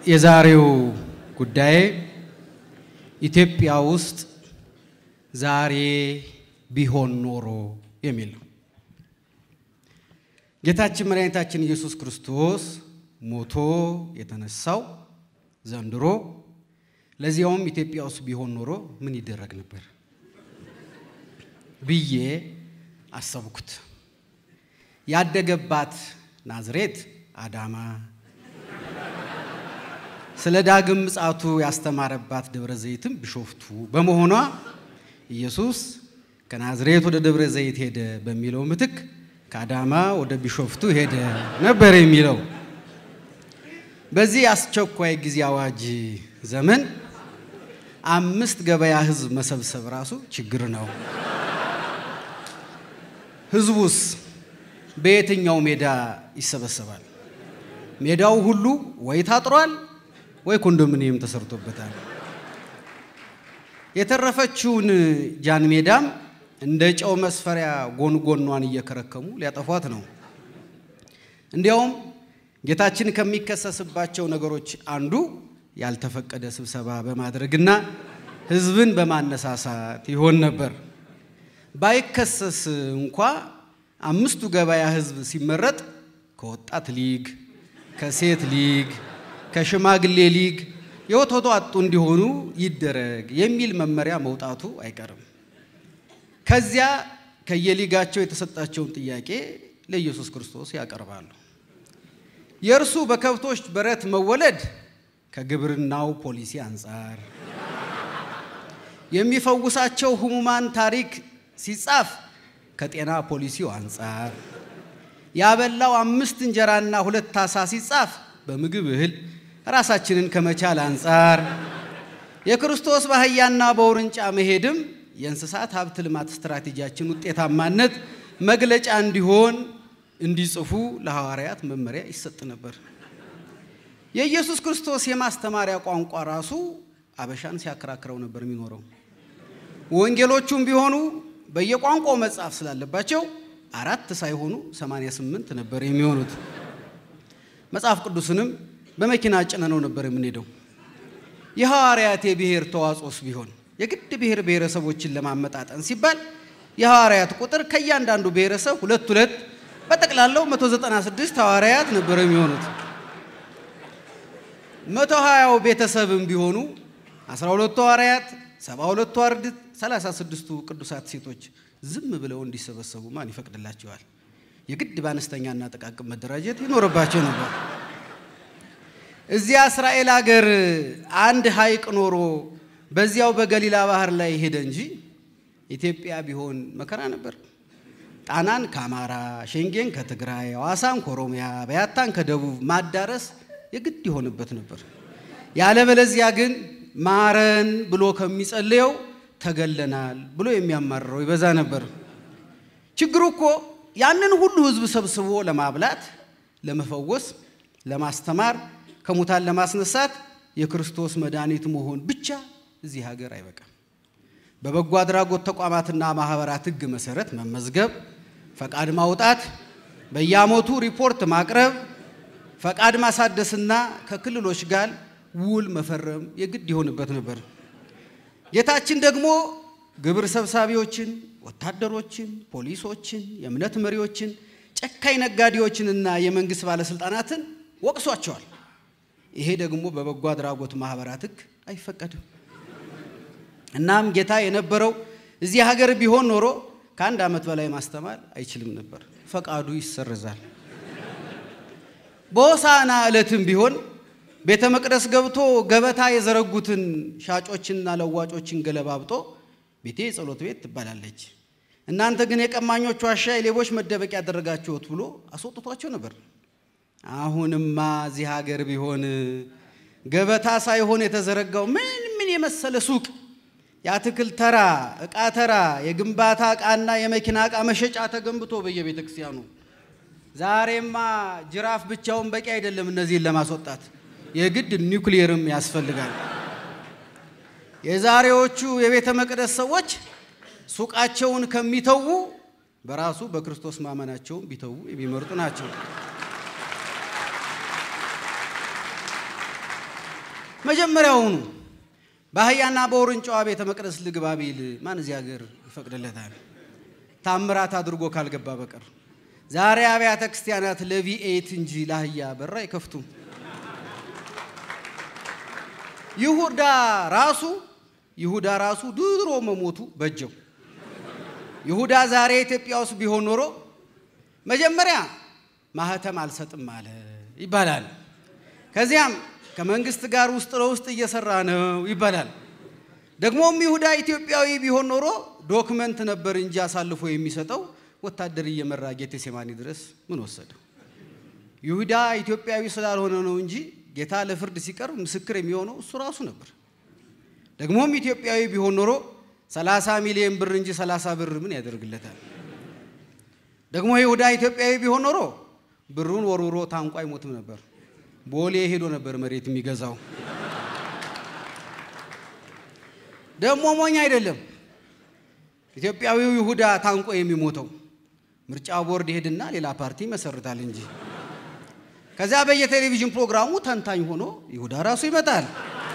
የዛሬው ጉዳይ ኢትዮጵያ ውስጥ ዛሬ ቢሆን ኖሮ የሚል ነው። ጌታችን መድኃኒታችን ኢየሱስ ክርስቶስ ሞቶ የተነሳው ዘንድሮ ለዚያውም ኢትዮጵያ ውስጥ ቢሆን ኖሮ ምን ይደረግ ነበር ብዬ አሰብኩት። ያደገባት ናዝሬት አዳማ፣ ስለ ዳግም ምጽአቱ ያስተማረባት ደብረ ዘይትም ቢሾፍቱ በመሆኗ ኢየሱስ ከናዝሬት ወደ ደብረ ዘይት ሄደ በሚለው ምትክ ከአዳማ ወደ ቢሾፍቱ ሄደ ነበር የሚለው። በዚህ አስቸኳይ ጊዜ አዋጅ ዘመን አምስት ገበያ ሕዝብ መሰብሰብ ራሱ ችግር ነው። ሕዝቡስ በየትኛው ሜዳ ይሰበሰባል? ሜዳው ሁሉ ወይ ታጥሯል ወይ ኮንዶሚኒየም ተሰርቶበታል። የተረፈችውን ጃን ሜዳም እንደ ጨው መስፈሪያ ጎን ጎኗን እየከረከሙ ሊያጠፏት ነው። እንዲያውም ጌታችን ከሚከሰስባቸው ነገሮች አንዱ ያልተፈቀደ ስብሰባ በማድረግና ሕዝብን በማነሳሳት ይሆን ነበር። ባይከሰስ እንኳ አምስቱ ገበያ ሕዝብ ሲመረጥ ከወጣት ሊግ፣ ከሴት ሊግ፣ ከሽማግሌ ሊግ የወተቱ አጡ እንዲሆኑ ይደረግ የሚል መመሪያ መውጣቱ አይቀርም። ከዚያ ከየሊጋቸው የተሰጣቸውን ጥያቄ ለኢየሱስ ክርስቶስ ያቀርባሉ። የእርሱ በከብቶች በረት መወለድ ከግብርናው ፖሊሲ አንጻር፣ የሚፈውሳቸው ህሙማን ታሪክ ሲጻፍ ከጤና ፖሊሲው አንጻር፣ ያበላው አምስት እንጀራና ሁለት ዓሣ ሲጻፍ በምግብ እህል ራሳችንን ከመቻል አንጻር፣ የክርስቶስ በአህያና በውርንጫ መሄድም የእንስሳት ሀብት ልማት ስትራቴጂያችን ውጤታማነት መግለጫ እንዲሆን እንዲጽፉ ለሐዋርያት መመሪያ ይሰጥ ነበር። የኢየሱስ ክርስቶስ የማስተማሪያ ቋንቋ ራሱ አበሻን ሲያከራክረው ነበር የሚኖረው። ወንጌሎቹም ቢሆኑ በየቋንቋው መጻፍ ስላለባቸው አራት ሳይሆኑ 88 ነበር የሚሆኑት። መጽሐፍ ቅዱስንም በመኪና ጭነነው ነበር የምንሄደው። የሐዋርያት የብሔር ተዋጽኦስ ቢሆን የግድ ብሔር ብሔረሰቦችን ለማመጣጠን ሲባል የሐዋርያት ቁጥር ከእያንዳንዱ ብሔረሰብ ሁለት ሁለት በጠቅላላው 196 ሐዋርያት ነበር የሚሆኑት። መቶ ሀያው ቤተሰብም ቢሆኑ 12ቱ ሐዋርያት፣ 72ቱ አርድእት፣ 36ቱ ቅዱሳት ሴቶች ዝም ብለው እንዲሰበሰቡ ማን ይፈቅድላቸዋል? የግድ በአነስተኛና ጥቃቅን መደራጀት ይኖርባቸው ነበር። እዚያ እስራኤል ሀገር አንድ ሐይቅ ኖሮ በዚያው በገሊላ ባህር ላይ ሄደ እንጂ ኢትዮጵያ ቢሆን መከራ ነበር። ጣናን ከአማራ፣ ሸንጌን ከትግራይ፣ ሐዋሳን ከኦሮሚያ፣ በያታን ከደቡብ ማዳረስ የግድ ይሆንበት ነበር። ያለበለዚያ ግን ማረን ብሎ ከሚጸልየው ተገለናል ብሎ የሚያማርረው ይበዛ ነበር። ችግሩ እኮ ያንን ሁሉ ሕዝብ ሰብስቦ ለማብላት፣ ለመፈወስ፣ ለማስተማር፣ ከሙታን ለማስነሳት የክርስቶስ መድኃኒት መሆን ብቻ እዚህ ሀገር አይበቃም። በበጎ አድራጎት ተቋማትና ማህበራት ሕግ መሰረት መመዝገብ፣ ፈቃድ ማውጣት፣ በየዓመቱ ሪፖርት ማቅረብ፣ ፈቃድ ማሳደስና ከክልሎች ጋር ውል መፈረም የግድ ይሆንበት ነበር። ጌታችን ደግሞ ግብር ሰብሳቢዎችን፣ ወታደሮችን፣ ፖሊሶችን፣ የእምነት መሪዎችን፣ ጨካኝ ነጋዴዎችንና የመንግስት ባለስልጣናትን ወቅሷቸዋል። ይሄ ደግሞ በበጎ አድራጎት ማህበራት ሕግ አይፈቀድም። እናም ጌታ የነበረው እዚህ ሀገር ቢሆን ኖሮ ከአንድ ዓመት በላይ ማስተማር አይችልም ነበር። ፈቃዱ ይሰርዛል። በሆሳዕና ዕለትም ቢሆን ቤተ መቅደስ ገብቶ ገበታ የዘረጉትን ሻጮችንና ለዋጮችን ገለባብጦ ቤቴ የጸሎት ቤት ትባላለች፣ እናንተ ግን የቀማኞች ዋሻ፣ የሌቦች መደበቂያ ያደረጋችሁት ብሎ አስወጥቷቸው ነበር። አሁንማ እዚህ ሀገር ቢሆን ገበታ ሳይሆን የተዘረጋው ምን ምን የመሰለ ሱቅ የአትክልት ተራ፣ ዕቃ ተራ፣ የግንባታ ዕቃና የመኪና ዕቃ መሸጫ ተገንብቶ በየቤተ ክርስቲያኑ። ዛሬማ ጅራፍ ብቻውን በቂ አይደለም እነዚህን ለማስወጣት የግድ ኒውክሊየርም ያስፈልጋል። የዛሬዎቹ የቤተ መቅደስ ሰዎች ሱቃቸውን ከሚተዉ በራሱ በክርስቶስ ማመናቸውን ቢተዉ የሚመርጡ ናቸው። መጀመሪያውኑ በአህያና በውርንጫዋ ቤተ መቅደስ ልግባ ቢል ማን እዚህ ሀገር ይፈቅድለታል? ታምራት አድርጎ ካልገባ በቀር ዛሬ አብያተ ክርስቲያናት ለቪኤት እንጂ ለአህያ በር አይከፍቱም። ይሁዳ ራሱ ይሁዳ ራሱ ድሮ መሞቱ በጀው። ይሁዳ ዛሬ ኢትዮጵያ ውስጥ ቢሆን ኖሮ መጀመሪያ ማህተም አልሰጥም አለ ይባላል። ከዚያም ከመንግስት ጋር ውስጥ ለውስጥ እየሰራ ነው ይባላል። ደግሞም ይሁዳ ኢትዮጵያዊ ቢሆን ኖሮ ዶክመንት ነበር እንጂ አሳልፎ የሚሰጠው ወታደር እየመራ ጌቴሴማኒ ድረስ ምን ወሰደው? ይሁዳ ኢትዮጵያዊ ስላልሆነ ነው እንጂ ጌታ ለፍርድ ሲቀርብ ምስክር የሚሆነው እሱ ራሱ ነበር። ደግሞም ኢትዮጵያዊ ቢሆን ኖሮ 30 ሚሊዮን ብር እንጂ 30 ብር ምን ያደርግለታል? ደግሞ ይሁዳ ኢትዮጵያዊ ቢሆን ኖሮ ብሩን ወርውሮ ታንቋ አይሞትም ነበር። ቦሌ ሄዶ ነበር መሬት የሚገዛው። ደግሞ ሞኝ አይደለም ኢትዮጵያዊው ይሁዳ ታንቆ የሚሞተው ምርጫ ቦርድ ይሄድና ሌላ ፓርቲ ይመሰርታል እንጂ ከዚያ በየቴሌቪዥን ፕሮግራሙ ተንታኝ ሆኖ ይሁዳ ራሱ ይመጣል።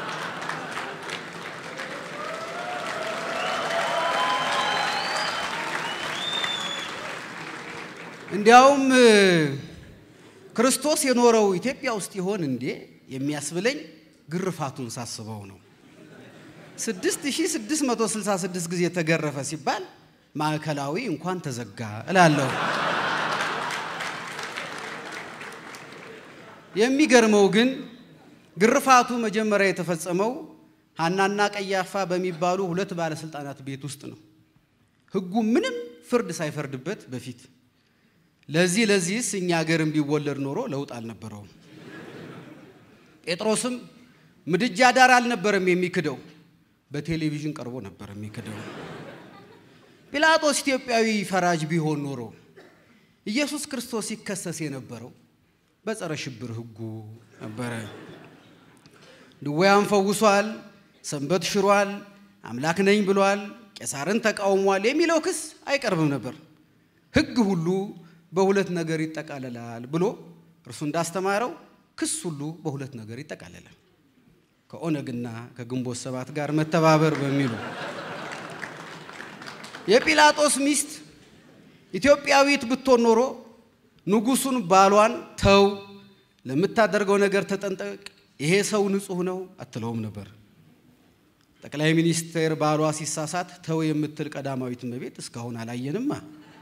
እንዲያውም ክርስቶስ የኖረው ኢትዮጵያ ውስጥ ይሆን እንዴ የሚያስብለኝ ግርፋቱን ሳስበው ነው። 6666 ጊዜ ተገረፈ ሲባል ማዕከላዊ እንኳን ተዘጋ እላለሁ። የሚገርመው ግን ግርፋቱ መጀመሪያ የተፈጸመው ሐናና ቀያፋ በሚባሉ ሁለት ባለስልጣናት ቤት ውስጥ ነው። ሕጉ ምንም ፍርድ ሳይፈርድበት በፊት ለዚህ ለዚህስ እኛ ሀገርም ቢወለድ ኖሮ ለውጥ አልነበረውም። ጴጥሮስም ምድጃ ዳር አልነበረም የሚክደው፣ በቴሌቪዥን ቀርቦ ነበር የሚክደው። ጲላጦስ ኢትዮጵያዊ ፈራጅ ቢሆን ኖሮ ኢየሱስ ክርስቶስ ሲከሰስ የነበረው በጸረ ሽብር ሕጉ ነበረ። ድውያን ፈውሷል፣ ሰንበት ሽሯል፣ አምላክ ነኝ ብሏል፣ ቄሳርን ተቃውሟል የሚለው ክስ አይቀርብም ነበር። ሕግ ሁሉ በሁለት ነገር ይጠቃለላል ብሎ እርሱ እንዳስተማረው ክስ ሁሉ በሁለት ነገር ይጠቃለላል። ከኦነግና ከግንቦት ሰባት ጋር መተባበር በሚሉ የጲላጦስ ሚስት ኢትዮጵያዊት ብትሆን ኖሮ ንጉሱን ባሏን ተው፣ ለምታደርገው ነገር ተጠንቀቅ፣ ይሄ ሰው ንጹሕ ነው አትለውም ነበር። ጠቅላይ ሚኒስትር ባሏ ሲሳሳት ተው የምትል ቀዳማዊት እመቤት እስካሁን አላየንማ።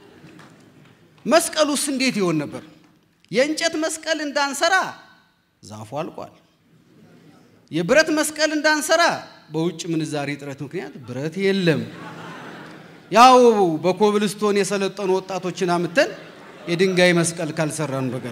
መስቀሉስ እንዴት ይሆን ነበር? የእንጨት መስቀል እንዳንሰራ ዛፉ አልቋል። የብረት መስቀል እንዳንሰራ በውጭ ምንዛሪ እጥረት ምክንያት ብረት የለም። ያው በኮብልስቶን የሰለጠኑ ወጣቶችን አምተን የድንጋይ መስቀል ካልሰራን በቀር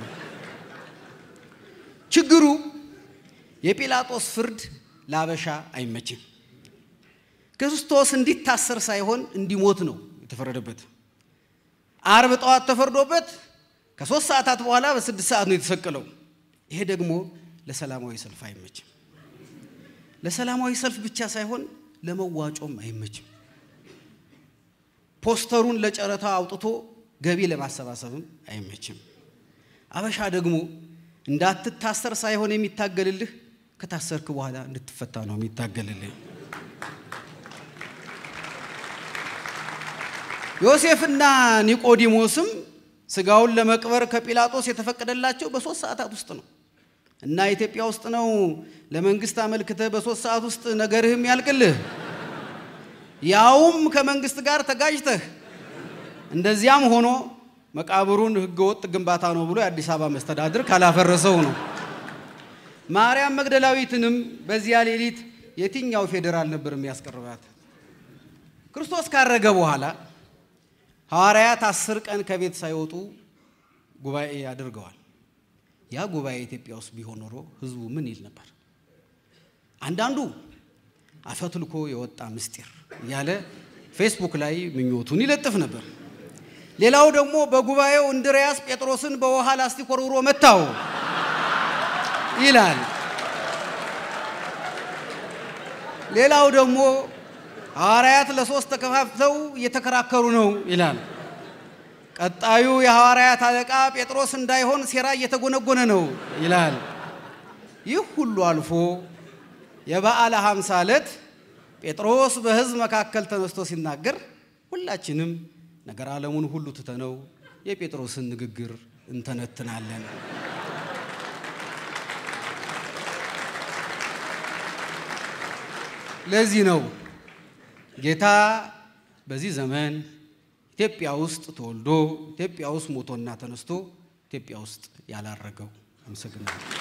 ችግሩ የጲላጦስ ፍርድ ለአበሻ አይመችም። ክርስቶስ እንዲታሰር ሳይሆን እንዲሞት ነው የተፈረደበት። አርብ ጠዋት ተፈርዶበት ከሶስት ሰዓታት በኋላ በስድስት ሰዓት ነው የተሰቀለው። ይሄ ደግሞ ለሰላማዊ ሰልፍ አይመችም። ለሰላማዊ ሰልፍ ብቻ ሳይሆን ለመዋጮም አይመችም። ፖስተሩን ለጨረታ አውጥቶ ገቢ ለማሰባሰብም አይመችም። አበሻ ደግሞ እንዳትታሰር ሳይሆን የሚታገልልህ ከታሰርክ በኋላ እንድትፈታ ነው የሚታገልልህ። ዮሴፍና ኒቆዲሞስም ስጋውን ለመቅበር ከጲላጦስ የተፈቀደላቸው በሶስት ሰዓታት ውስጥ ነው እና ኢትዮጵያ ውስጥ ነው ለመንግስት አመልክተህ በሶስት ሰዓት ውስጥ ነገርህም ያልቅልህ ያውም ከመንግስት ጋር ተጋጅተህ። እንደዚያም ሆኖ መቃብሩን ህገወጥ ግንባታ ነው ብሎ የአዲስ አበባ መስተዳድር ካላፈረሰው ነው። ማርያም መግደላዊትንም በዚያ ሌሊት የትኛው ፌዴራል ነበር የሚያስቀርባት? ክርስቶስ ካረገ በኋላ ሐዋርያት አስር ቀን ከቤት ሳይወጡ ጉባኤ አድርገዋል። ያ ጉባኤ ኢትዮጵያ ውስጥ ቢሆን ኖሮ ህዝቡ ምን ይል ነበር? አንዳንዱ አፈትልኮ የወጣ ምስጢር እያለ ፌስቡክ ላይ ምኞቱን ይለጥፍ ነበር። ሌላው ደግሞ በጉባኤው እንድርያስ ጴጥሮስን በውሃ ላስቲክ ወርውሮ መታው ይላል። ሌላው ደግሞ ሐዋርያት ለሶስት ተከፋፍተው እየተከራከሩ ነው ይላል። ቀጣዩ የሐዋርያት አለቃ ጴጥሮስ እንዳይሆን ሴራ እየተጎነጎነ ነው ይላል። ይህ ሁሉ አልፎ የበዓለ ሃምሳ ዕለት ጴጥሮስ በሕዝብ መካከል ተነስቶ ሲናገር ሁላችንም ነገር ዓለሙን ሁሉ ትተነው የጴጥሮስን ንግግር እንተነትናለን። ለዚህ ነው ጌታ በዚህ ዘመን ኢትዮጵያ ውስጥ ተወልዶ ኢትዮጵያ ውስጥ ሞቶና ተነስቶ ኢትዮጵያ ውስጥ ያላረገው። አመሰግናለሁ።